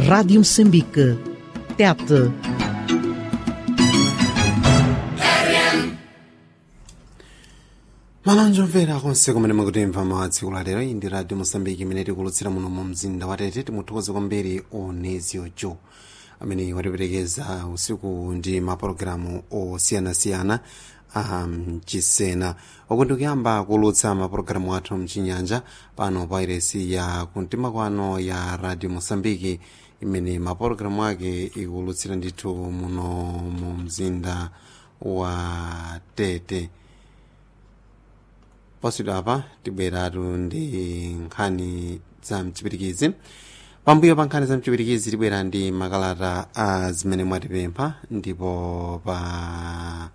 Rádio Moçambique. Tete. malonje omvera konse kumene mukutimva madziku lalero iyi ndi radio mosambiki imene tikulutsira muno mu mzinda wa tete timuthokoze kwambiri onezio jo amene watiperekeza usiku ndi mapulogalamu osiyanasiyana amchisena uku ndikuyamba kulutsa mapulogalamu athu mchinyanja pano pa iresi ya kumtima kwano ya radio mosambiki imene mapulogalamu ake ikulutsira ndithu muno mu mzinda wa tete poswedwa apa tibweratu ndi nkhani za mchipirikizi pambuyo pa nkhani za mchipirikizi tibwera ndi makalata a zimene mwatipempha ndipo pa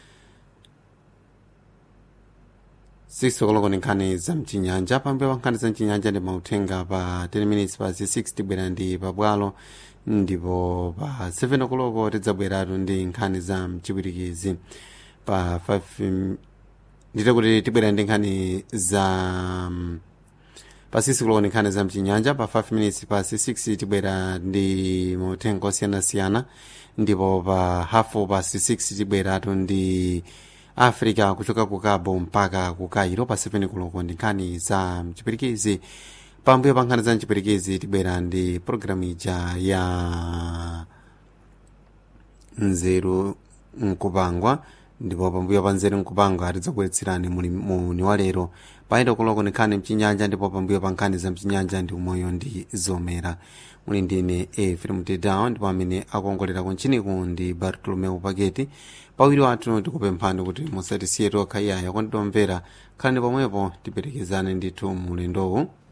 sisokoloko ni nkhani za mchinyanja pambuyo pa nkhani za mchinyanja ndi mauthenga pa 10 minutes pa 6 tibwera ndi pabwalo ndipo pa 7 okoloko tidzabweratu ndi nkhani za mchipirikizi pa 5 ndite kuti tibwera ndi nkhani za um, pa 6 kuloko ndi nkhani za mchinyanja pa 5 minutes pa 6 tibwera ndi mauthenga osiyanasiyana ndipo pa hafu pa 6 tibweratu ndi africa kuchoka ku cabo mpaka ku cairo pa 7 kuloko ndi nkhani za mchipirikizi pambuyo pa nkhani za mchipirikizi tibwera ndi programu ija ya nzeru nkupangwa ndipo pambuyo pa nzeru nkupangwa tidzakubweretserani muni wa lero paito kuloko ni nkhani mchinyanja ndipo pambuyo pa nkhani za mchinyanja ndi umoyo ndi zomera muli ndine efrem tedown ndipo amene akuongolera kunchiniku ndi bartolomeu paketi pawiri wathu tikupemphani kuti musatisiye tokha iyaya kwanditomvera khalani pomwepo tiperekezane ndithu mulendowu